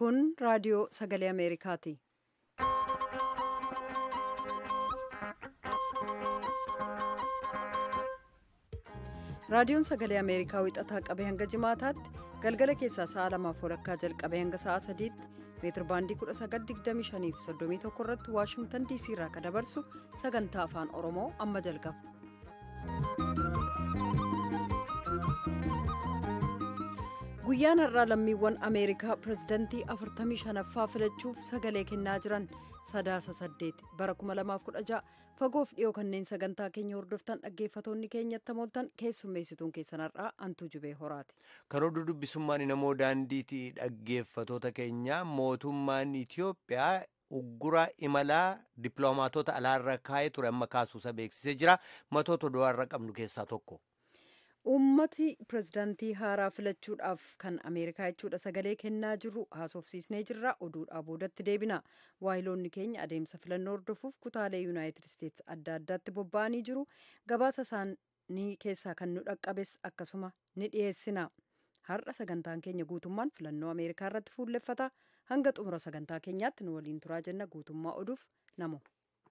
Kun raadiyoo sagalee Ameerikaati. Raadiyoon sagalee Ameerikaa wixataa qabee hanga jimaataatti galgala keessaa sa'a lamaaf walakkaa jalqabee hanga sa'a sadiitti meetir baandii 1925 fi 31 irratti waashingtan diisii irraa kan dabarsu sagantaa afaan oromoo amma jalqaba. guyyaan har'aa lammiiwwan ameerikaa pirezidantii 45ffaa filachuuf sagalee kennaa jiran sadaasa saddeeti bara 2016 fagoof dhiyoo kanneen sagantaa keenya hordoftan dhaggeeffatoonni keenyatti mooltan keessummeessituun keessan har'aa antuu jubee horaati. karoora dubbisummaan namoo daandiitii dhaggeeffatoota keenya mootummaan itiyoophiyaa uggura imalaa dippiloomaatota alaarra kaa'ee ture amma kaasuusa beeksisee jira matoota oduurra qabnu keessaa tokko. ummati pirezidaantii haaraa filachuudhaaf kan ameerikaa jechuudha sagalee kennaa jirru haasofsiisnee jirra oduudhaa boodatti deebina waayiloonni keenya adeemsa filannoo hordofuuf kutaalee yuunaayitid isteetsi adda addaatti bobba'anii jiru gabaasa isaanii keessaa kan nu dhaqqabes akkasuma ni dhiyeessina har'a sagantaan keenya guutummaan filannoo ameerikaa irratti fuulleffata hanga xumura sagantaa keenyaatti nu waliin turaa jenna guutummaa oduuf namo.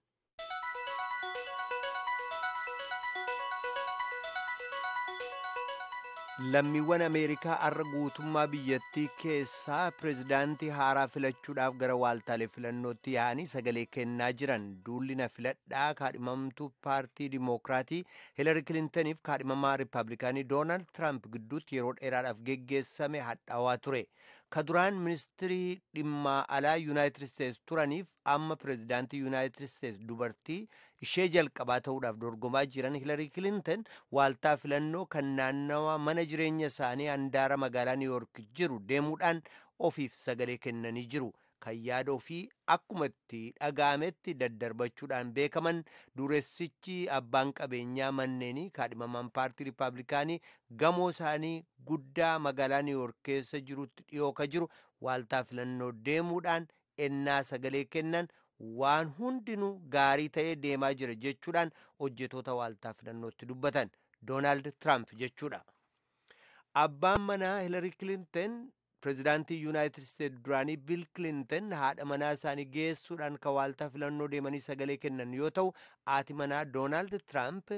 lammiiwwan ameerikaa har'a guutummaa biyyattii keessaa pirezidaantii haaraa filachuudhaaf gara waaltaalee filannootti yaa'anii sagalee kennaa jiran duulli na filadhaa kaadhimamtuu paartii dimookiraatii hiilari kilintaniif kaadhimamaa riippaabilikaanii doonaald tiraamp gidduutti yeroo dheeraadhaaf geggeessame hadhaawaa ture ka duraan ministirii dhimma alaa yuunaayitid isteetsi turaniif amma pirezidaantii yuunaayitid isteetsi dubartii ishee jalqabaa ta'uudhaaf dorgomaa jiran hiilari kilintan waaltaa filannoo kan naannawa mana jireenya isaanii handaara magaalaa niiwuork jiru deemuudhaan ofiif sagalee kennanii jiru kan yaada ofii akkuma itti dhaga'ametti daddarbachuudhaan beekaman dureessichi abbaan qabeenyaa manneenii kaadhimamaan paartii riippaabilikaanii gamoo isaanii guddaa magaalaa niiwuork keessa jirutti dhiyoo ka jiru waaltaa filannoo deemuudhaan ennaa sagalee kennan waan hundinuu gaarii ta'ee deemaa jira jechuudhaan hojjetoota waaltaa filannootti dubbatan doonaald tiraamp jechuudha. abbaan manaa hiilari kilintan pirezidaantii yuunaayitid isteetsi duraanii biil kilintan haadha manaa isaanii geessuudhaan kan waaltaa filannoo deemanii sagalee kennan yoo ta'u haati manaa doonaald tiraamp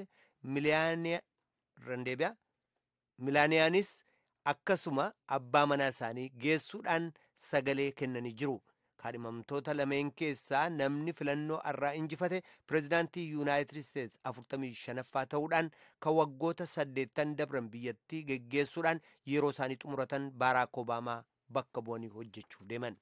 milaaniyaanis akkasuma abbaa manaa isaanii geessuudhaan sagalee kennanii jiru. kaadhimamtoota lameen keessaa namni filannoo irraa injifate pirezidaantii yuunaayitid isteetsi 45ffaa ta'uudhaan kan waggoota 80 dabran biyyattii geggeessuudhaan yeroo isaanii xumuratan baaraak obaamaa bakka bu'anii hojjechuuf deeman.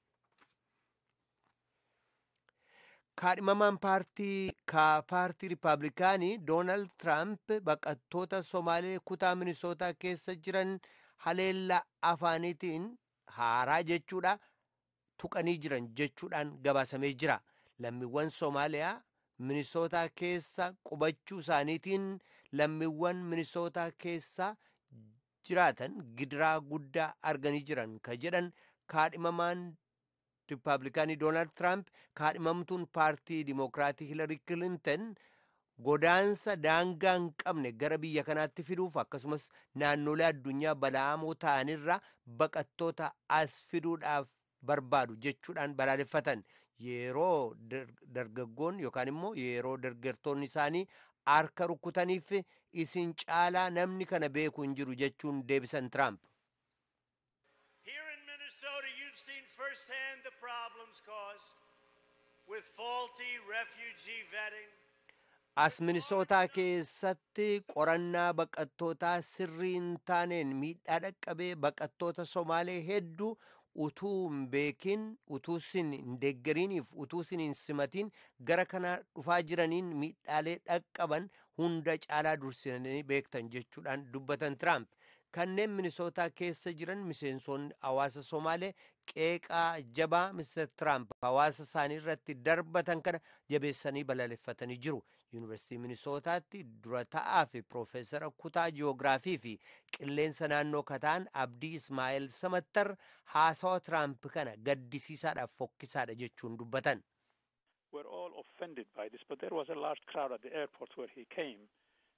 kaadhimamaan paartii ka paartii riippaabilikaanii doonaald tiraamp baqattoota somaalee kutaa minisootaa keessa jiran haleellaa afaaniitiin haaraa jechuudha. tuqanii jiran jechuudhaan gabaasamee jira lammiiwwan soomaaliyaa minisootaa keessa qubachuu isaaniitiin lammiiwwan minisootaa keessa jiraatan gidiraa guddaa arganii jiran ka jedhan kaadhimamaan riippaabilikaanii doonaald tiraamp kaadhimamtuun paartii dimookiraatii hiilari kilintan godaansa daangaa hin qabne gara biyya kanaatti fiduuf akkasumas naannolee addunyaa bala'amoo ta'anirra baqattoota as fiduudhaaf barbaadu jechuudhaan balaaleffatan yeroo dargaggoon yookaan immoo yeroo dargaggoonni isaanii harka rukkutaniif isin caalaa namni kana beeku hin jiru jechuun deebisan tiraamp. Here in Minnesota, you've seen firsthand the problems caused with faulty refugee vetting. As minisootaa keessatti qorannaa baqattootaa sirrii hin taaneen miidhaa dhaqqabee baqattoota Somaalee hedduu utuu hin beekin utuu sin hin deeggariiniif utuu sin hin simatiin gara kana dhufaa jiraniin miidhaalee dhaqqaban hunda caalaa dursanii beektan jechuudhaan dubbatan tiraamp kanneen minisootaa keessa jiran miseensonni hawaasa somaalee qeeqaa jabaa mister tiraamp hawaasa isaanii irratti darbatan kana jabeessanii balaaleffatanii jiru yuunivarsiitii minisootaatti dura ta'aa fi piroofeesara kutaa jiyoogiraafii fi qilleensa naannoo kataan abdii ismaa'eel samattar haasawa tiraamp kana gaddisiisaadhaaf fokkisaadha jechuun dubbatan. We're all offended by this, but there was a large crowd at the airport where he came.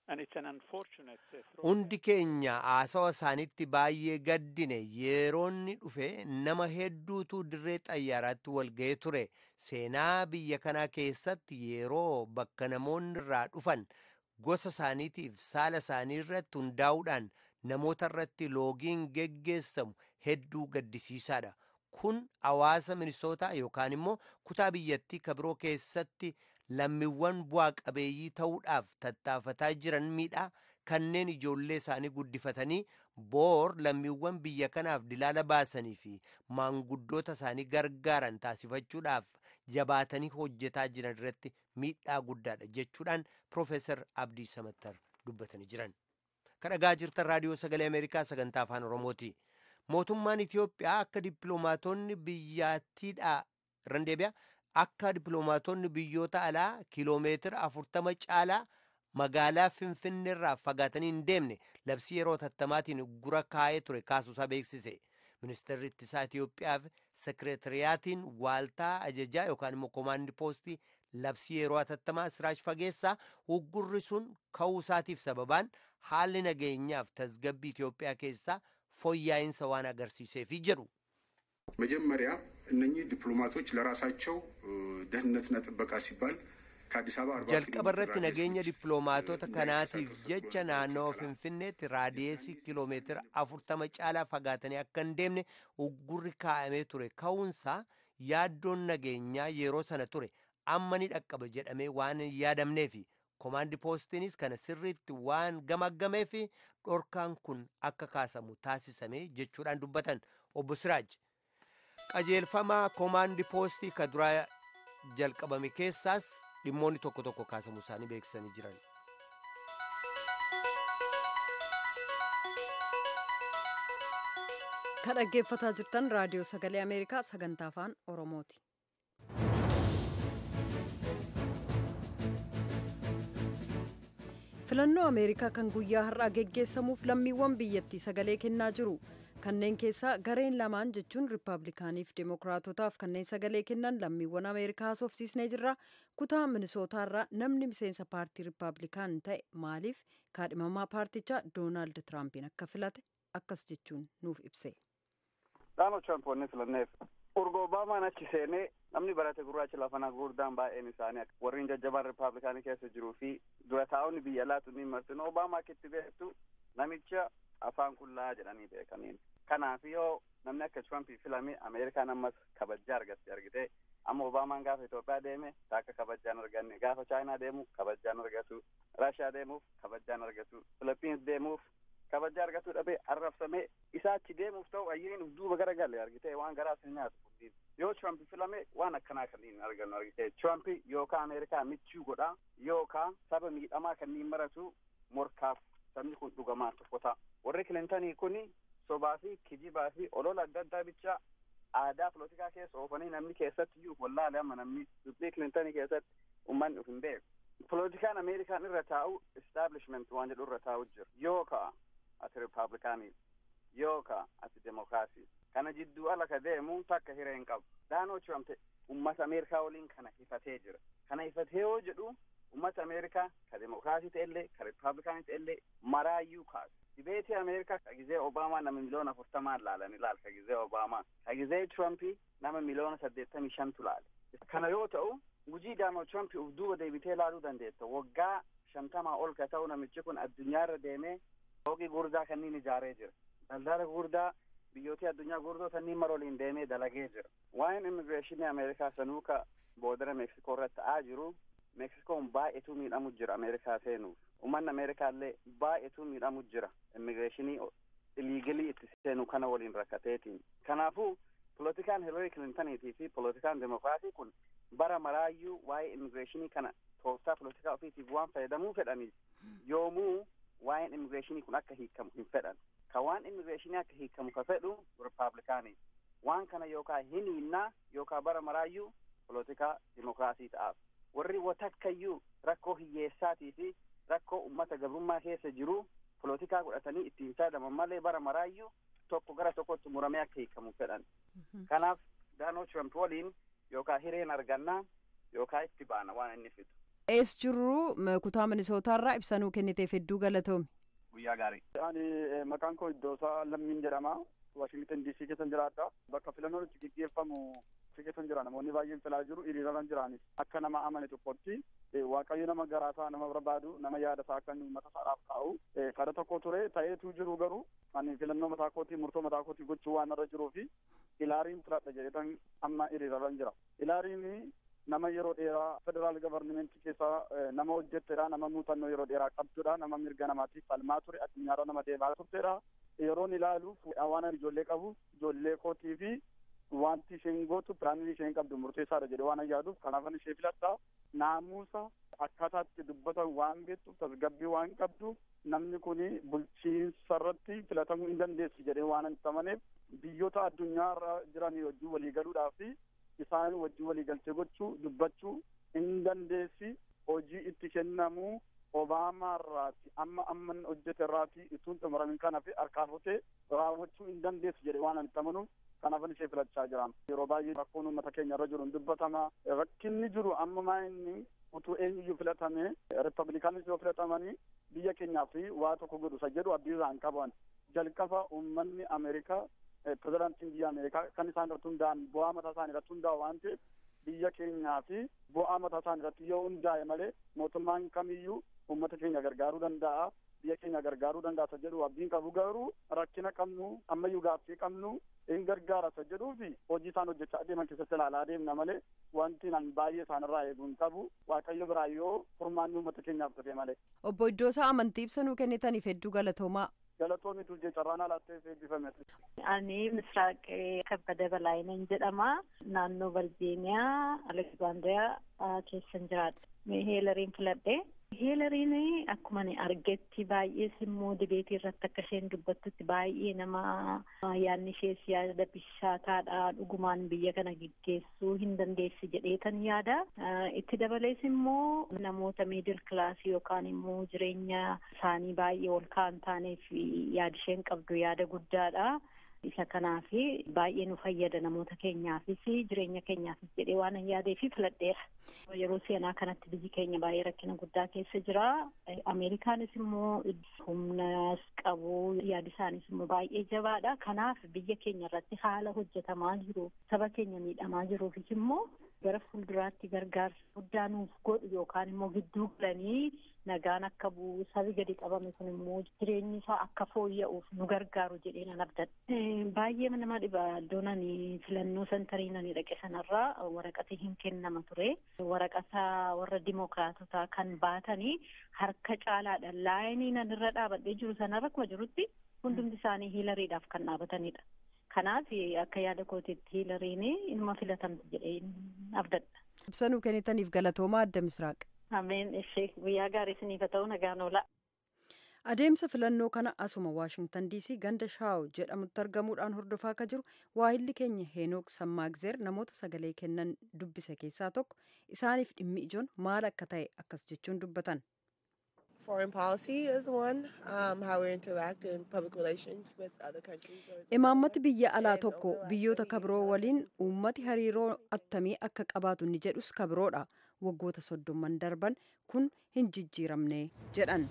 And it's an unfortunate uh, throwback. Hundi keenya haasawa isaanitti baay'ee gaddine yeroonni dhufe nama hedduutu dirree xayyaaraatti walga'ee ture. Seenaa biyya kanaa keessatti yeroo bakka namoonni irraa dhufan gosa isaaniitiif saala isaanii irratti hundaa'uudhaan namoota irratti loogiin geggeessamu hedduu gaddisiisaadha. Kun hawaasa minisootaa yookaan immoo kutaa biyyattii kabiroo keessatti lammiiwwan bu'aa qabeeyyii ta'uudhaaf tattaafataa jiran miidhaa kanneen ijoollee isaanii guddifatanii boor lammiiwwan biyya kanaaf dilaala baasanii fi maanguddoota isaanii gargaaran taasifachuudhaaf jabaatanii hojjetaa jiran irratti miidhaa guddaadha jechuudhaan Profeesar Abdii Samattar dubbatanii jiran. Kadhagaa jirtan raadiyoo sagalee Ameerikaa sagantaa afaan Oromooti. Mootummaan Itiyoophiyaa akka dippiloomaatonni biyyattiidhaa irran deebi'a. akka dippiloomaatonni biyyoota alaa kiloomeetira afurtama caalaa magaalaa finfinneerraa fagaatanii hin deemne labsii yeroo tattamaatiin gura kaa'ee ture kaasuusaa beeksise. Ministeerri ittisaa Itiyoophiyaaf sekireetiriyaatiin waaltaa ajajaa yookaan immoo koomaandi poostii labsii yeroo hatattamaa siraaj fageessaa uggurri sun ka'uusaatiif sababaan haalli nageenyaaf tasgabbii Itiyoophiyaa keessaa fooyya'insa waan agarsiiseefi jedhu. መጀመሪያ እነኚህ ዲፕሎማቶች ለራሳቸው ደህንነትና ጥበቃ ሲባል ከአዲስ አበባ አርባ jalqaba irratti nageenya dippiloomaatota kanaatiif jecha naannoo finfinneetti raadiyeesii kiloomeetira afurtama caalaa fagaatanii akka hin deemne uggurri kaa'amee ture ka'uunsaa yaaddoon nageenyaa yeroo sana ture amma ni dhaqqaba jedhamee waan hin yaadamneefi koomaandi poostiinis kana sirriitti waan gamaggameef dhorkaan kun akka kaasamu taasisame jechuudhaan dubbatan obbo Siraaj. qajeelfamaa koomaandi poostii ka duraa jalqabame keessaas dhimmoonni tokko tokko kaasamu isaanii beeksisanii jiran. Kan dhaggeeffataa jirtan raadiyoo sagalee Ameerikaa sagantaa afaan Oromooti. Filannoo Ameerikaa kan guyyaa har'aa geggeessamuuf lammiiwwan biyyattii sagalee kennaa jiru. kanneen keessaa gareen lamaan jechuun riippaabilikaaniif deemokiraatotaaf kanneen sagalee kennan lammiiwwan ameerikaa haasofsiisnee jirra kutaa minisootaarraa namni miseensa paartii riippaabilikaan ta'e maaliif kaadhimamaa paartichaa doonaald tiraampiin akka filate akkas jechuun nuuf ibse. Dhaanoo Tiraampoonni filanneef urga Obaamaan achi seenee namni barate gurraacha lafanaa gurguddaan baay'een isaanii warreen jajjabaan riippaabilikaanii keessa jiruu fi dura taa'onni biyya laatu ni martinu Obaamaa akka itti beektu namicha afaan qullaa jedhanii beekaniin. Kanaaf yoo namni akka Tirampii filame Ameerikaan ammas kabajaa argatti argite amma Obaamaan gaafa Itoophiyaa deeme akka kabajaan arganne gaafa Chaayinaa deemu kabajaan argatu Raashiyaa deemuuf kabajaan argatu Filipiins deemuuf kabajaa argatu dhabee arrabsamee isaa achi deemuuf ta'u ayyiriin uf duuba gara galee argite waan garaa sin nyaatu kunniin yoo Tirampii filame waan akkanaa kanniin argannu argite Tirampii yookaan Ameerikaa michuu godhaa yookaan saba miidhamaa kanniin maratu morkaaf sabni kun dhugamaa tokko ta'a warri Kilintanii kuni sobaa fi kijibaa fi olola adda addaa bicha aadaa polotikaa keessa oofanii namni keessatti iyyuu wallaale amma namni dubbii kilintanii keessatti ummanni uf hin beeku. Polotikaan Ameerikaan irra taa'u establishment waan jedhu irra taa'u jira. Yoo ka'a ati riippaabilikaanii yoo ka'a ati demokiraasii. Kana jidduu ala ka deemu takka hiree hin qabu. Daanoo Tiramp ummata Ameerikaa waliin kana hifatee jira. Kana hifatee yoo jedhu ummata Ameerikaa ka demokiraasii ta'ellee ka riippaabilikaanii ta'ellee maraayyuu kaasu. dibeetii ameerikaa ka gizee obaamaa nama miliyoona afurtamaan laalan ilaal ka gizee obaamaa ka gizee tirampii nama miliyoona saddeettamii shantu laale kana yoo ta'u gujii daamoo tirampii uf duuba deebitee laaluu dandeetta waggaa shantamaa ol ka ta'u namichi kun addunyaarra deemee fooqii gurdaa kanniin ijaaree jira daldala gurdaa biyyootii addunyaa gurdoo kanniin maroliin deemee dalagee jira waa'een immigireeshinii ameerikaa sanuu ka boodara meeksikoo irratti ta'aa jiru meeksikoon baay'eetu miidhamu jira ameerikaa seenuuf ummanni ameerikaallee baay'eetu miidhamu jira immigireeshinii iliigilii itti seenu kana waliin rakkateetiin kanaafuu polotikaan hilarii kilintaniitii fi polotikaan demokiraasii kun bara maraayyuu waa'ee immigireeshinii kana tooftaa polotikaa ofiitiif waan fayyadamuu fedhaniif yoomuu waa'een immigireeshinii kun akka hiikamu hin fedhan ka waan immigireeshinii akka hiikamu ka fedhu riippaabilikaanii waan kana yookaa hin hinnaa yookaa bara maraayyuu polotikaa demokiraasii ta'aaf warri watakkayyuu rakkoo hiyyeessaatii fi rakkoo ummata gabrummaa keessa jiru polotikaa godhatanii ittiin saadaman malee bara maraayyuu tokko gara tokkotti muramee akka hiikamu fedhan. Kanaaf Daanoo Tiramp waliin yookaan hireen argannaa yookaan itti baana waan inni fidu. ees jirru kutaa minisootaarraa ibsanuu kenniteef hedduu galatoomi. Guyyaa gaarii. Ani maqaan koo Iddoosaa Lammiin jedhama. Waashingtan DC keessan jiraadha. Bakka filannoon itti gaggeeffamu si keessan jira namoonni baay'een filaa jiru hiriirarran jiraanis akka nama amane tokkotti waaqayyo nama garaasaa nama barbaadu nama yaada isaa akka uummata isaadhaaf kaa'u kada tokko ture ta'eetu jiru garuu ani filannoo mataa kootii murtoo mataa kootii gochuu waan irra jiruu fi ilaariin filadha jedhetan amma hiriirarran jira. Ilaariin nama yeroo dheeraa federaal gavarnimentii keessa nama hojjettedha nama muuxannoo yeroo dheeraa qabdudha nama mirga namaatiif falmaa ture addunyaarra nama deemaa turtedha yeroon ilaalu waan ani ijoollee qabu ijoollee kootii fi wanti isheen gootu piraanii isheen qabdu murteessaadha jedhe waan yaaduuf kanaafan ishee filadha naamusa akkaataatti dubbatan waan beektuuf tasgabbii waan qabdu namni kun bulchiinsa irratti filatamuu hin dandeessi jedhee waan hin amaneef biyyoota addunyaarra jiran wajjin waliigaluudhaaf isaan wajjin waliigaltee gochuu dubbachuu hin dandeessi hojii itti kennamuu obaamaa irraati amma amman hojjete irraati ituun xumuramin kana fi harkaafotee raawwachuu hin dandeessu jedhe waan ani amanuuf kanaafan ishee filachaa jiran yeroo baay'ee rakkoon uummata keenya irra jiru hin dubbatama rakkinni jiru amma maa inni utuu eenyuyyuu filatame ripablikaaniis yoo filatamanii biyya keenyaaf waa tokko godhu isa jedhu abdii irraa hin qaban jalqaba uummanni ameerikaa pirezidaantiin biyya ameerikaa kan isaan irratti hundaa'an bu'aa mataa isaanii irratti hundaa'u waan ta'eef biyya keenyaa fi bu'aa mataa isaanii irratti yoo hundaa'e malee mootummaan kamiyyuu uummata keenya gargaaruu danda'a biyya keenya gargaaruu danda'a isa jedhu abdiin qabu garuu rakkina qabnu ammayyuu gaaffii qabnu hin gargaara isa jedhuu fi hojii isaan hojjechaa adeeman keessatti ilaalaa deemna malee wanti nan baay'ee isaanirraa eeguu hin qabu waaqayyo biraa yoo furmaanni uummata keenyaaf dhufe malee. Obbo Iddoosaa amantii ibsanuu kennitaniif hedduu galatoomaa. Galatoomi tuljee carraan alaatti eebbifame. Ani Misraaq Kabbada Balaayinan jedhama. Naannoo Valjeeniyaa Aleksaandriyaa keessan jiraadha. Heelariin filadhe. Heelariin akkuma ani argetti baay'ees immoo dibeetii irratti akka isheen dubbattutti baay'ee nama yaadni ishees yaada bishaataadha dhugumaan biyya kana geggeessuu hin dandeessi jedheetan yaada. Itti dabalees immoo namoota miidil kilaasii yookaan immoo jireenya isaanii baay'ee ol ka'an taaneef yaada isheen qabdu yaada guddaadha. isa kanaaf baay'ee nu fayyada namoota keenyaafis jireenya keenyaafis jedhee waan yaadeef filadheera. Yeroo seenaa kanatti biyyi keenya baay'ee rakkina guddaa keessa jira. Ameerikaanis immoo humnas qabu yaadi isaanis immoo baay'ee jabaadha. Kanaaf biyya keenya irratti haala hojjetamaa jiru saba keenya miidhamaa jiruufis immoo gara fuulduraatti gargaarsa guddaa nuuf godhu yookaan immoo gidduu galanii nagaan akka bu'u sabi gadi qabame kun immoo jireenyi isaa akka fooyya'uuf nu gargaaru jedhee nan abdadha. Baay'ee nama dhiba iddoon ani filannoo sentariin ani dhaqe sanarraa waraqati hin kennama ture. Waraqata warra dimookiraatotaa kan baatanii harka caalaadha. Laayinii nan irra dhaabadhee jiru sanarra akkuma jirutti hundumti isaanii hiilariidhaaf kan dhaabatanidha. Kanaaf akka yaada kootiitti hiilariin ilma filatamti jedhee abdadha. Ibsanuu kennitaniif galatoomaa adda misraaq. Ameen ishee guyyaa gaarii isiniif haa ta'u nagaan oola. Adeemsa filannoo kana asuma Waashingtan DC ganda Shaaw jedhamutti argamuudhaan hordofaa akka jiru waahilli keenya Heenook Sammaagzeer namoota sagalee kennan dubbise keessaa tokko isaaniif dhimmi ijoon maal akka ta'e akkas jechuun dubbatan. Foreign policy is one, um, how we interact in public relations with other countries. Imaammati biyya alaa tokko biyyoota kabiroo waliin uummati hariiroo attamii akka qabaatu ni jedhus kabiroodha. Waggoota soddomman darban kun hin jijjiiramne jedhan.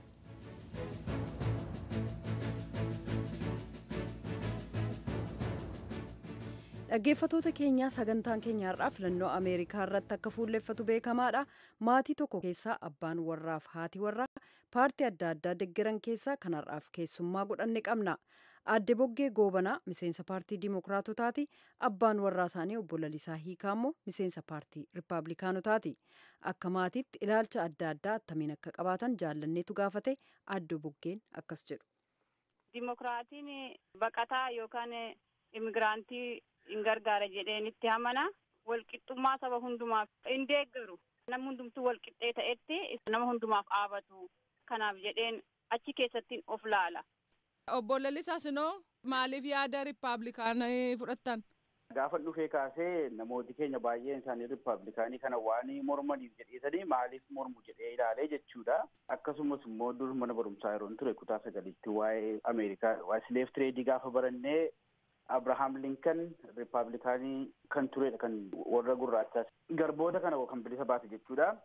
dhaggeeffatoota keenyaa sagantaan keenya har'aa filannoo ameerikaa irratti akka fuulleffatu beekamaadha maatii tokko keessaa abbaan warraaf haati warraa paartii adda addaa deggeran keessaa kan har'aaf keessummaa godhanne qabna aadde boggee goobanaa miseensa paartii dimookiraatotaati abbaan warraa isaanii obbo lalisaa hiikaa immoo miseensa paartii rippaabilikaanotaati akka maatiitti ilaalcha adda addaa attamiin akka qabaatan jaallanneetu gaafate aadde boggeen akkas jedhu. Dimookiraatiin baqataa yookaan imigiraantii hin gargaara jedheen itti amana walqixxummaa saba hundumaaf hin deeggaru nama hundumtuu walqixxee ta'etti nama hundumaaf dhaabatu kanaaf jedheen achi keessattiin of laala. Obbo Lalisaa Sinoo maaliif yaada rippaablikaanii fudhattan? Gaafa dhufee kaasee namooti keenya baay'een isaanii rippaablikaanii kana waan mormaniif jedheesanii maaliif mormu jedhee ilaalee jechuudha. Akkasumas immoo dur mana barumsaa yeroon ture kutaa sagalitti waa'ee Ameerikaa waa'ee sileef tireedii gaafa barannee Abrahaam Linkan riippaabilikaanii kan turedha kan warra gurraachaas garboota kana kan bilisa baase jechuudha.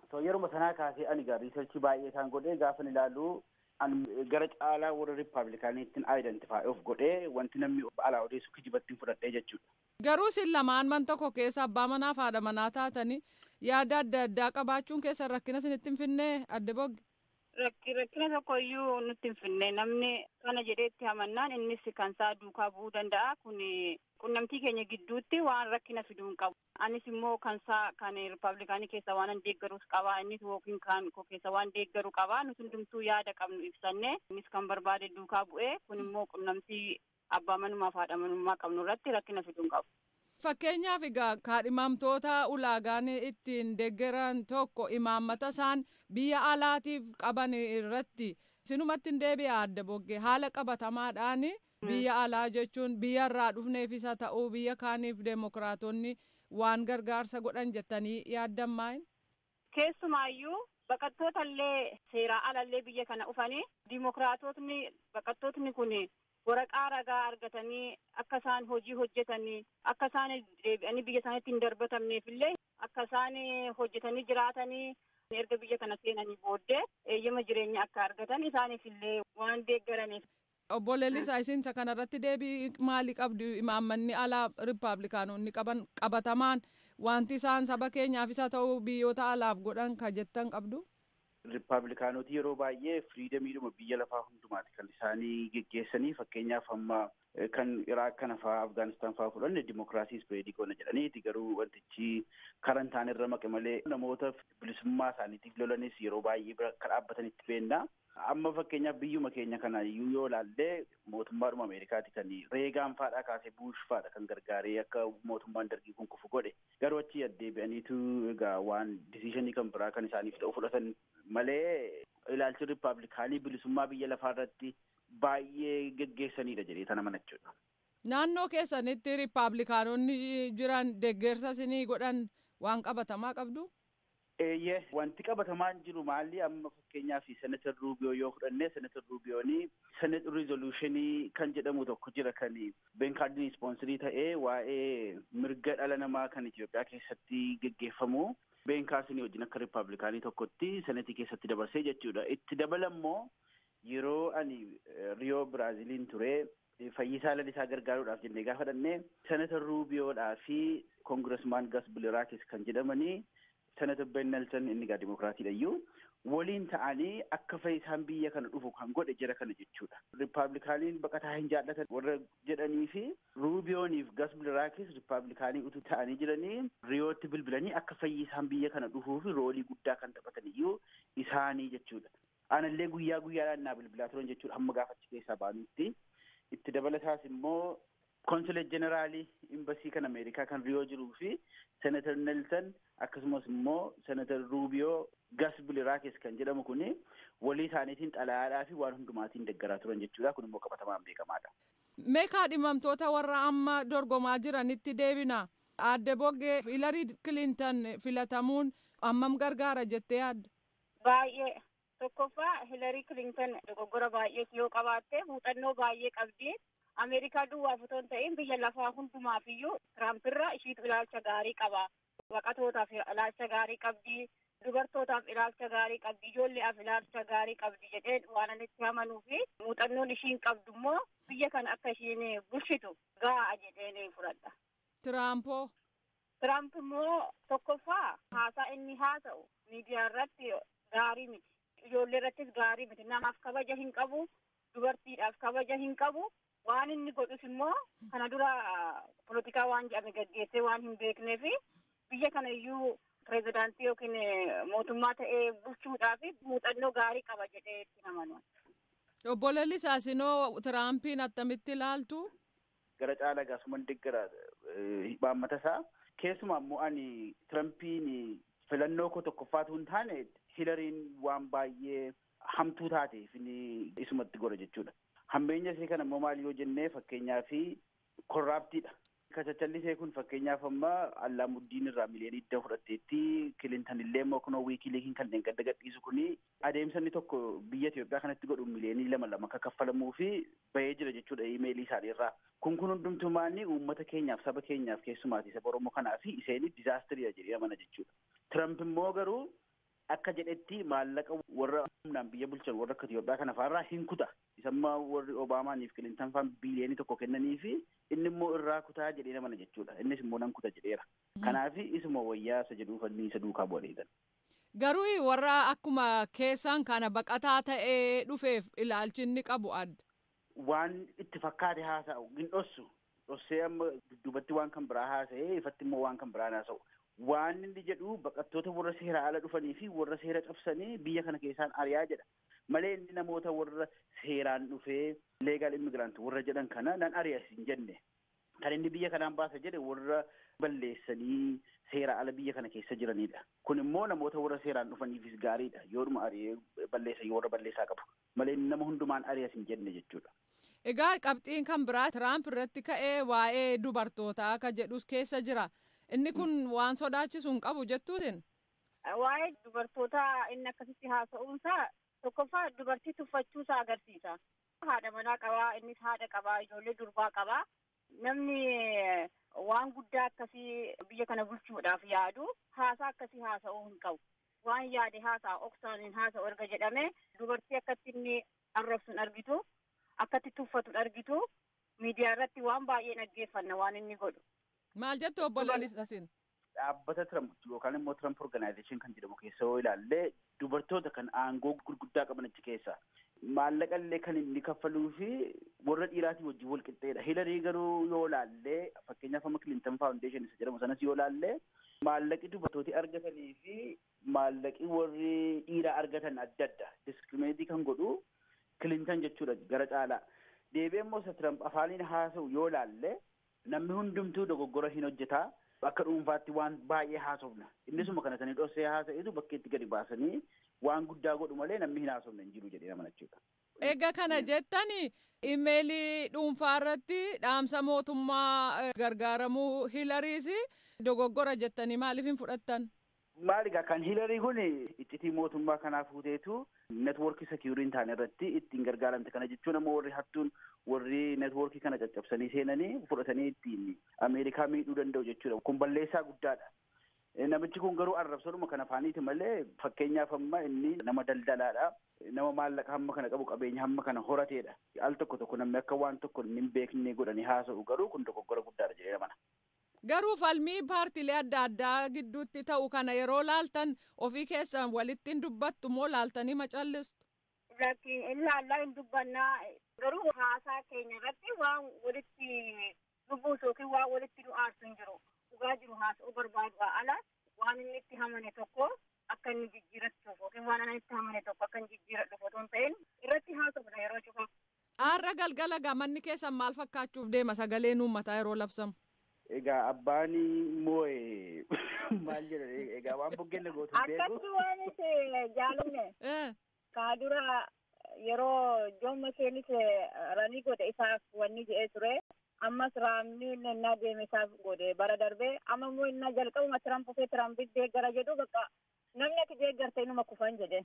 So yeruma sanaa kaasee ani gaa riisarchii baay'ee isaan godhee gaafa ilaalu ani gara caalaa warra riippaabilikaaniittiin aayidentifaa'i of godhee wanti namni alaa odeessu kijibattiin fudhadhee jechuudha. Garuu isin lamaan man tokko keessa abbaa manaa fi haadha manaa taatanii yaada adda addaa qabaachuun keessan rakkina isinitti hin finnee adde bogge. Rakki rakkina tokko iyyuu nutti hin finne namni kana jedheetti amannaan innis kan isaa duukaa bu'uu danda'a kun qunnamtii keenya gidduutti waan rakkina fiduu hin qabu. Anis immoo kan isaa kan riippaabilikaanii keessa waan an deeggarus qaba innis yookiin kan koo keessa waan deeggaru qaba nuti hundumtuu yaada qabnu ibsanne innis kan barbaade duukaa bu'ee kun immoo qunnamtii abbaa manummaa fi haadha manummaa qabnu irratti rakkina fiduu hin qabu. Fakkeenyaaf egaa kaadhimamtoota ulaagaan ittiin deeggaran tokko imaammata isaan biyya alaatiif qaban irratti sinumatti hin deebi'a adda bogge haala qabatamaadhaan biyya alaa jechuun biyya irraa dhufneefis haa ta'uu biyya kaaniif deemokiraatonni waan gargaarsa godhan jettanii yaaddammaayin. Keessumaayyuu baqattoota illee seeraa alallee biyya kana dhufanii diimokiraatotni baqattootni kun waraqaa ragaa argatanii akka isaan hojii hojjetanii akka isaan deebi'anii biyya isaaniitti hin darbatamneef illee akka isaan hojjetanii jiraatanii erga biyya kana seenanii booddee eeyyama jireenya akka argatan isaaniif illee waan deeggaraniif. Obbo Leellisaa isinsa kanarratti deebii maalii qabdu imaammanni alaa riippaabilikaanonni qaban qabatamaan wanti isaan saba keenyaafis haa ta'u biyyoota alaaf godhan ka jettan qabdu. Riippaabilikaanoti yeroo baay'ee firiidamiidhuma biyya lafaa hundumaati kan isaanii geggeessanii fakkeenyaaf amma kan Iraaq kana fa'aa Afgaanistaan fa'aa fudhanne dimokiraasii ispeedii goona jedhaniiti garuu wantichi karan ta'an irra maqe malee namoota bilisummaa isaaniitiif lolanis yeroo baay'ee bira akka dhaabbatanitti beenna. Amma fakkeenyaaf biyyuma keenya kana iyyuu yoo ilaallee mootummaadhuma Ameerikaati kan reegaan faadhaa kaasee buush faadha kan gargaaree akka mootummaan dargii kun kufu godhe garuu achi addeebi'aniitu egaa waan disishinii kan biraa kan isaaniif ta'u fudhatan malee ilaalchi riippaabilikaanii bilisummaa biyya lafaa irratti baay'ee geggeessanidha jedhee tana manachuudha. Naannoo keessanitti riippaabilikaanonni jiran deeggarsa isinii godhan waan qabatamaa qabdu? Eeyyee wanti qabatamaan jiru maalli amma fakkeenyaaf senatar ruubiyoo yoo fudhanne senatar ruubiyoonii senat rizolushinii kan jedhamu tokko jira kan beenkaardiin ispoonsirii ta'ee waa'ee mirga dhala namaa kan Itoophiyaa keessatti geggeeffamu beenkaarsinii wajjin akka riippaabilikaanii tokkotti senatii keessatti dabarsee jechuudha. Itti dabalammoo yeroo ani riyoo biraaziliin ture fayyisaa lalisaa gargaaruudhaaf jennee gaafa dhannee senatar ruubiyoodhaa fi koongiresmaan gas biliraakis kan jedhamanii senatar ben nelson inni gaa dimokiraatiidha iyyuu waliin ta'anii akka fayyisaan biyya kana dhufu kan godhe jira kana jechuudha. Riippaabilikaaniin baqataa hin jaallatan warra jedhanii fi ruubiyooniif gas biliraakis riippaabilikaanii utuu ta'anii jiranii riyootti bilbilanii akka fayyisaan biyya kana dhufuu fi roolii guddaa kan taphatan iyyuu isaanii jechuudha. Anallee guyyaa guyyaadhaan naa bilbilaa turan jechuudha hamma gaafachi keessaa baanutti. Itti dabalataas immoo konsulet jeneraalii imbasii kan ameerikaa kan riyoo jiruu fi senatar nelson akkasumas immoo senatar ruubiyoo gas biliraakis kan jedhamu kun walii isaaniitiin xalayaadhaa fi waan hundumaatiin deeggaraa turan jechuudha kun immoo qabatamaan beekamaadha. Meekaa dhimamtoota warra amma dorgomaa jiranitti deebina. Aadde Boggee Hilarii Kilintan filatamuun ammam gargaara jettee yaadda? Baay'ee. Tokkoffaa Hilarii Kilintan dogoggora baay'ees yoo qabaatte muuxannoo baay'ee qabdi. Ameerikaa duwwaaf otoo hin ta'in biyya lafaa hundumaaf iyyuu Tiraampiirra ishiitu ilaalcha gaarii qaba. Baqatootaaf ilaalcha gaarii qabdi. Dubartootaaf ilaalcha gaarii qabdi. Ijoolleef ilaalcha gaarii qabdi jedhee waan ani itti amanuu fi muuxannoon ishiin qabdu immoo biyya kana akka ishiin bulchitu ga'a jedheen fudhadha. Tiraampoo. Tiraamp immoo tokkoffaa haasaa inni haasa'u miidiyaa irratti gaarii miti. Ijoollee irrattis gaarii miti. Namaaf kabaja hin qabu. Dubartiidhaaf kabaja hin qabu. waan inni godhus immoo kana dura polotikaa waan jedhame gaggeessee waan hin beeknee fi biyya kana iyyuu pirezidaantii yookiin mootummaa ta'ee bulchuudhaaf muuxannoo gaarii qaba jedhee itti amanu. Obbo Lalisaa sinoo Tiraampiin attamitti ilaaltu? Gara caalaa gaasuman deeggara hibaammata isaa keessumaa immoo ani Tirampiin filannoo koo tokkoffaatu hin taane Hilariin waan baay'ee hamtuu taateef inni isumatti godha jechuudha. Hambeenya isee kana immoo maal yoo jennee fakkeenyaa fi korraaptiidha. Kachachallisee kun fakkeenyaaf amma Allaamuuddiin irraa miliyoonii idda fudhatteetti Kilintan illee immoo kunoo wiikiliikiin kanneen gadda gadhiisu kuni adeemsa inni tokko biyya Itoophiyaa kanatti godhu miliyoonii lama lama akka kaffalamuu fi bahee jira jechuudha imeelii isaanii irraa. Kun kun hundumtumaanni uummata keenyaaf saba keenyaaf keessumaati saba Oromoo kanaa fi iseenii dizaastiriidha jedhee amana jechuudha. Tiramp immoo garuu akka jedhetti maallaqa warra humnaan biyya bulchan warra akka Itoophiyaa kana fa'aarraa hin kuta. Isammaa warri Obaamaaniif Kilintan fa'aan biiliyoonii tokko kennanii fi inni immoo irraa kutaa jedhee namana jechuudha. Innis immoo nan kuta jedheera. Kanaaf isuma wayyaa isa jedhuuf inni isa duukaa bu'aniidha. Garuu warra akkuma keessaan kana baqataa ta'ee dhufeef ilaalchi inni qabu adda. Waan itti fakkaate haasa'u hin dhossu. Dhossee amma dudduubatti waan kan biraa haasa'ee ifatti immoo waan kan biraan haasa'u. Waan inni jedhu baqattoota warra seera ala dhufanii fi warra seera cabsanii biyya kana keessaan ari'aa jedha. Malee inni namoota warra seeraan dhufee leegaal immigiraantii warra jedhan kana nan ari'as hin jenne. Kan inni biyya kanaan baasa jedhe warra balleessanii seera ala biyya kana keessa jiranidha. Kun immoo namoota warra seeraan dhufaniifis gaariidha. Yoodhuma ari'ee balleessan warra balleessaa qabu. Malee inni nama hundumaan ari'as hin jenne jechuudha. Egaa qabxiin kan biraa Tiraamp irratti ka'ee waa'ee dubartootaa akka jedhus keessa jira. Inni kun waan sodaachisu hin qabu jettuutin. Waa'ee dubartootaa inni akkasitti haasa'uunsaa tokkoffaa dubartii tuffachuusaa agarsiisa. Haadha manaa qabaa, innis haadha qabaa, ijoollee durbaa qabaa. Namni waan guddaa akkasii biyya kana bulchuudhaaf yaadu haasaa akkasii haasa'uu hin qabu. Waan yaade haasaa oksaan hin haasa'u erga jedhame dubartii akkatti inni arrabsu hin argitu, akkatti tuffatu hin argitu. Miidiyaa irratti waan baay'ee dhaggeeffanna waan inni godhu. Maal jettu obbo Lalisasin? Dhaabbata Trump yookaan immoo Trump Organization kan jedhamu keessa yoo ilaalle dubartoota kan aangoo gurguddaa qaban achi keessa maallaqa illee kan inni kaffaluu fi warra dhiiraatii wajjin wal qixxeedha. Hilarii garuu yoo ilaalle fakkeenyaaf amma Clinton Foundation isa jedhamu sanas yoo ilaalle maallaqi dubartooti argatanii fi maallaqi warri dhiiraa argatan adda adda diskirimeetii kan godhu Clinton jechuudha gara caalaa. Deebi'ee immoo isa Trump afaaniin haasa'u yoo ilaalle namni hundumtuu dogoggora hin hojjetaa. Akka dhuunfaatti waan baay'ee haasofna. Innisuma kana sanii dhossee haasa'etu bakkeetti gadi baasanii waan guddaa godhu malee namni hin haasofne hin jiru jedhee amanachuudha. Egaa kana jettani imeelii dhuunfaa irratti dhaamsa mootummaa gargaaramuu hilariis dogoggora jettanii maaliif hin fudhattan? Maali egaa kan hilarii kun iccitii mootummaa kanaa fuuteetu networkii sekiurii hin taane irratti ittiin gargaaramte kana jechuun ammoo warri hattuun warri networkii kana caccabsanii seenanii fudhatanii ittiin Ameerikaa miidhuu danda'u jechuudha. Kun balleessaa guddaadha. Namichi kun garuu arrabsoodhuma kan afaaniiti malee fakkeenyaaf amma inni nama daldalaadha. Nama maallaqa hamma kana qabu qabeenya hamma kana horateedha. Al tokko tokko namni akka waan tokko hin beekne godhanii haasa'u garuu kun dogoggora guddaadha jedhee amana. Garuu falmii paartiilee adda addaa gidduutti ta'u kana yeroo laaltan ofii keessan walitti hin dubbattu moo laaltanii macallistu? Lakki ilaallaa hin dubbannaa garuu haasaa keenya irratti waan walitti dubbuus yookiin waan walitti nu aarsu hin jiru. Dhugaa jiru haasa'uu barbaadu ala waan inni itti hamane tokko akka inni jijjiirachuuf yookiin waan inni itti hamane tokko akka inni jijjiiradhuuf otoo hin ta'in irratti haasofna yeroo cufa. Aarra galgala gamanni keessan maal fakkaachuuf deema sagaleen uummataa yeroo labsamu? Egaa abbaan moo'e maal jedhan egaa waan buggeen gootu beeku. Akkatti waan itti jaalanne. Kaadura yeroo joomma isheenis ranii godhe isaaf wanni jedhee ture. Ammas raamni innaa deeme isaaf godhe bara darbee amma immoo innaa jalqabuma Tiramp ofee Tirampiif deeggara jedhu bakka namni ati deeggarte inuma kufan jedhe.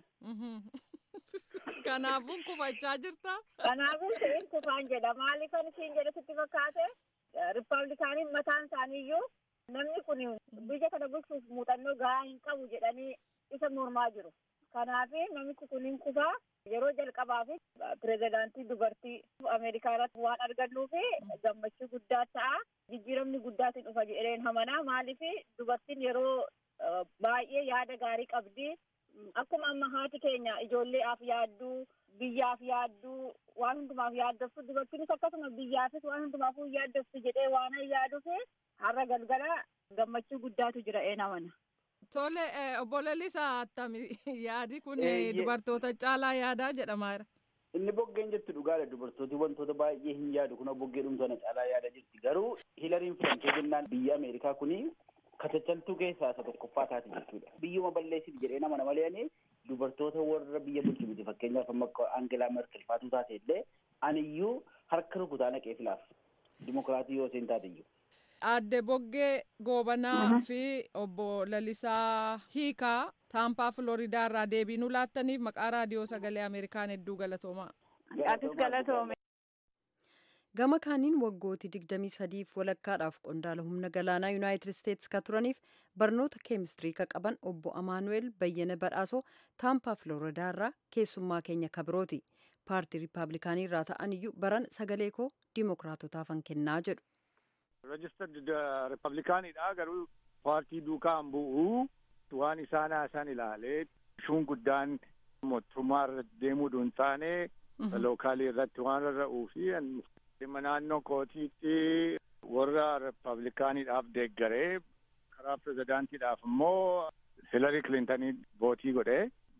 Kanaafuu kufachaa jirta? Kanaafuu isheen kufaan jedha. Maaliifan isheen jedhe sitti fakkaate? Rippaabilikaaniin mataan isaaniiyyuu namni kun biyya kana bulchuuf muuxannoo gahaa hin qabu jedhanii isa mormaa jiru. Kanaaf namichi kun hin kufaa yeroo jalqabaaf pirezidaantii dubartii Ameerikaa irratti waan argannuu fi gammachuu guddaa ta'a. Jijjiiramni guddaatiin dhufa jedheen hamanaa maaliif dubartiin yeroo baay'ee yaada gaarii qabdi. Akkuma amma haati keenya ijoolleedhaaf yaadduu biyyaaf yaadduu waan hundumaaf yaaddoftu dubartiinis akkasuma biyyaafis waan hundumaafuu yaaddoftu jedhee waan yaaduuf har'a galgala gammachuu guddaatu jira ee namana. Tole obbo Lalisaa attami yaadi kun dubartoota caalaa yaadaa jedhamaa jira. Inni boggeen jettu dhugaadha dubartooti wantoota baay'ee hin yaadu kun boggee dhumtoota caalaa yaada jirti garuu hilariin filamtee jennaan biyya Ameerikaa kuni katachaltuu keessaa isa tokkoffaa taati jechuudha. Biyyuma balleessiti jedhee nama nama leeni dubartoota warra biyya bulchu miti fakkeenyaaf amma Angelaa Merkel faatuu taate illee aniyyuu harka rukutaa naqee filaaf dimokiraatii yoo isheen taate iyyuu. Aadde Boggee Goobanaa fi obbo Lalisaa Hiikaa Taampaa Filoridaa irraa deebii nu laattaniif maqaa raadiyoo sagalee Ameerikaan hedduu galatoomaa. Atis galatoome. gama kaaniin waggootii 23f walakkaadhaaf qondaala humna galaanaa yuunaayitid isteetsi ka turaniif barnoota keemistirii ka qaban obbo amaanu'eel bayyana badhaasoo taampaa filooridaa irraa keessummaa keenya kabirooti paartii riippaabilikaanii irraa ta'an iyyuu baran sagalee koo diimokiraatotaafan kennaa jedhu. registered riippaabilikaaniidha garuu paartii duukaan bu'uu waan isaan haasan ilaalee shuun guddaan mootummaa irra deemuu duun taane lookaalii irratti waan rarra'uu fi dhimma naannoo kootiitti warra riippaabilikaaniidhaaf deeggaree karaa pirezidaantiidhaaf immoo hilarii kilintanii vootii godhe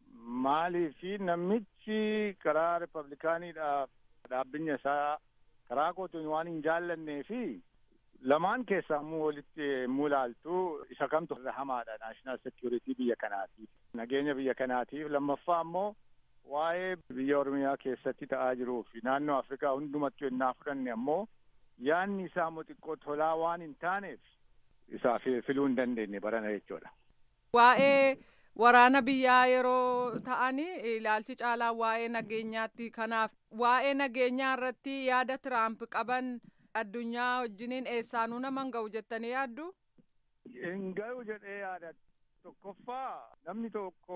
maalii fi namichi karaa riippaabilikaaniidhaaf dhaabbinya isaa karaa kootiin waan hin jaallannee fi lamaan keessaa immoo walitti mulaaltu isa kamtu irra hamaadha naashinaal sekiyuritii biyya kanaatiif nageenya biyya kanaatiif lammaffaa immoo waa'ee biyya oromiyaa keessatti ta'aa jiruu fi naannoo afrikaa hundumattuu ennaa fudhanne ammoo yaanni isaa immoo xiqqoo tolaa waan hin taaneef isaa filuu hin dandeenye barana jechuudha. Waa'ee waraana biyyaa yeroo ta'anii ilaalchi caalaa waa'ee nageenyaatti kanaaf waa'ee nageenyaa irratti yaada tiraamp qaban addunyaa wajjiniin eessaanuu naman ga'u jettanii yaaddu? Hin ga'u jedhee yaada tokkoffaa namni tokko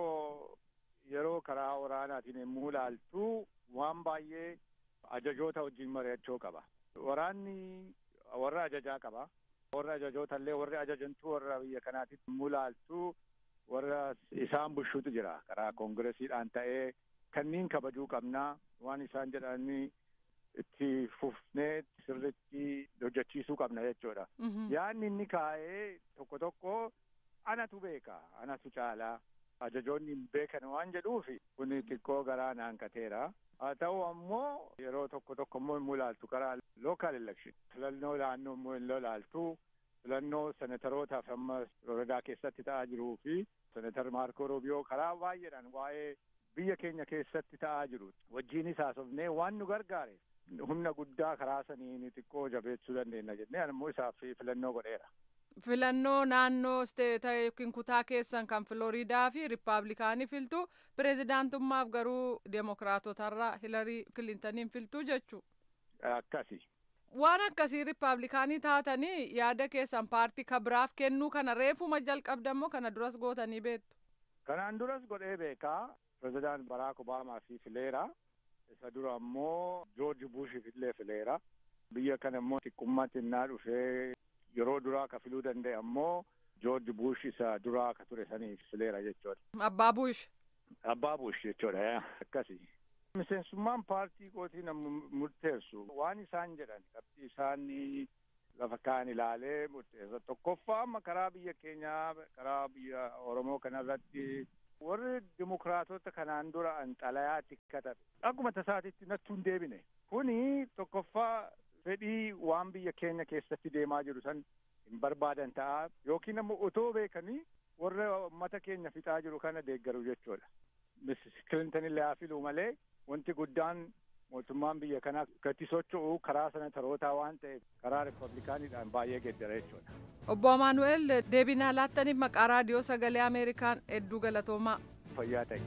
yeroo karaa waraanaatiin yommuu ilaaltu waan baay'ee ajajoota wajjin mari'achuu qaba. Waraanni warra ajajaa qaba. Warra ajajoota illee warri ajajantu warra biyya kanaatitti yommuu ilaaltu warra isaan bulchuutu jira. Karaa koongiresiidhaan ta'ee kanniin kabajuu qabnaa waan isaan jedhanii itti fufnee sirritti hojjechiisuu qabna jechuudha. Yaanni inni kaa'ee tokko tokko anatu beeka, anatu caalaa. Ajajoonni hin beekan waan jedhuufi kun xiqqoo garaa naanqateera. Haa ta'u ammoo yeroo tokko tokko immoo hin ilaaltu karaa local election filannoo naannoo immoo hin ilaaltu filannoo senetarootaaf amma Floridaa keessatti ta'aa jiruu fi senetar Maarko Roobiyoo karaa baay'eedhaan waa'ee biyya keenya keessatti ta'aa jiru wajjiinis haasofnee waan nu gargaare humna guddaa karaa saniin xiqqoo jabeessuu dandeenya jennee ammoo isaaf filannoo godheera. filannoo naannoo isteeta yookiin kutaa keessan kan filoriidaa fi riippaabilikaanii filtu pireezidaantummaaf garuu deemokiraatotarraa hilarii kilintaniin filtuu jechuu. Akkasi. Waan akkasii riippaabilikaanii taatanii yaada keessan paartii kabiraaf kennuu kana reefuma jalqabdammoo kana duras gootanii beektu. Kanaan duras godhee beekaa pireezidaant Baraak Obaamaa fi fileera. Isa dura ammoo Joorji Buush illee fileera. Biyya kana immoo xiqqummaatti innaa dhufee yeroo duraa ka filuu danda'e ammoo Joorji Buush isa duraa ka ture saniif fileera jechuudha. Abbaa Buush. Abbaa Buush jechuudha akkasi. Miseensummaan paartii kootii nama murteessu waan isaan jedhan qabxii isaan lafa kaan ilaalee murteessa. Tokkoffaa amma karaa biyya keenyaa karaa biyya Oromoo kanarratti warri dimokiraatota kanaan dura an xalayaatti katabe akkuma tasaatitti nattuu hin deebine. Kuni tokkoffaa fedhii waan biyya keenya keessatti deemaa jiru san hin barbaadan ta'a yookiin ammoo otoo beekanii warra uummata keenya fixaa jiru kana deeggaru jechuudha. Misis Kilintan illee haa filuu malee wanti guddaan mootummaan biyya kanaa gati socho'u karaa senetarootaa waan ta'eef karaa riippablikaaniidhaan baay'ee geeddara jechuudha. Obbo Amaanu'eel deebinaa laattaniif maqaa raadiyoo sagalee Ameerikaan hedduu galatoomaa. Fayyaa ta'e.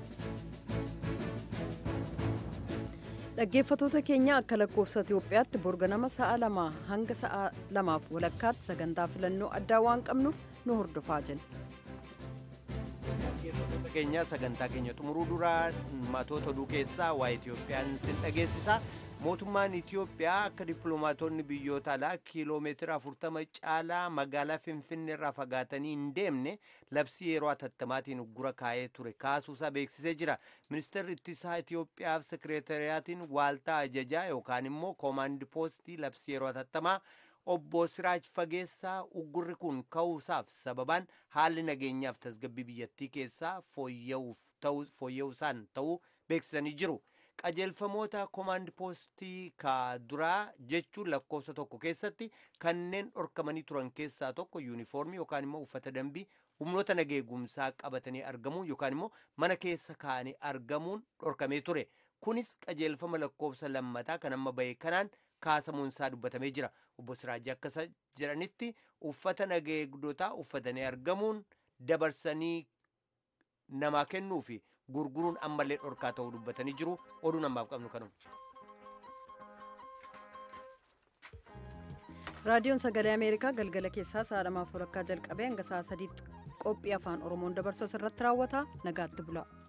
dhaggeeffatoota keenya akka lakkoofsa Itoophiyaatti borga nama sa'a lamaa hanga sa'a lamaaf walakkaatti sagantaa filannoo addaa waan qabnuuf nu hordofaa jenna. Dhaggeeffattoota keenya sagantaa keenya xumuruu duraa matoota oduu keessaa waa'ee Itoophiyaan sin dhageessisa. Mootummaan Itoophiyaa akka dippiloomaatonni biyyoota alaa kiiloomeetira 40 caalaa magaalaa Finfinnee irraa fagaatanii hin deemne labsii yeroo atattamaatiin uggura kaa'ee ture kaasuusaa beeksisee jira. Ministeerri ittisaa Itoophiyaaf sekireetariyaatiin waaltaa ajajaa yookaan immoo koomaandi poostii labsii yeroo atattamaa obbo Siraaj Fageessaa uggurri kun ka'uusaaf sababaan haalli nageenyaaf tasgabbii biyyattii keessaa fooyya'uusaan ta'uu beeksisanii jiru. qajeelfamoota koomaand poostii ka duraa jechuun lakkoofsa tokko keessatti kanneen dhorkamanii turan keessaa tokko yuunifoormii yookaan immoo uffata dambii humnoota nageegumsaa qabatanii argamuun yookaan immoo mana keessa kaa'anii argamuun dhorkamee ture kunis qajeelfama lakkoofsa lammataa kan amma bahee kanaan kaasamuun isaa dubbatamee jira obbo Siraajii akka jedhanitti uffata nageegdotaa uffatanii argamuun dabarsanii namaa kennuu fi gurguruun ammallee dhorkaa ta'uu dubbatanii jiru oduu namaaf qabnu kanuma. raadiyoon sagalee ameerikaa galgala keessaa sa'a lamaaf walakkaa jalqabee hanga sa'a sadiitti qophii afaan oromoon dabarsu irratti raawwata nagaatti bula.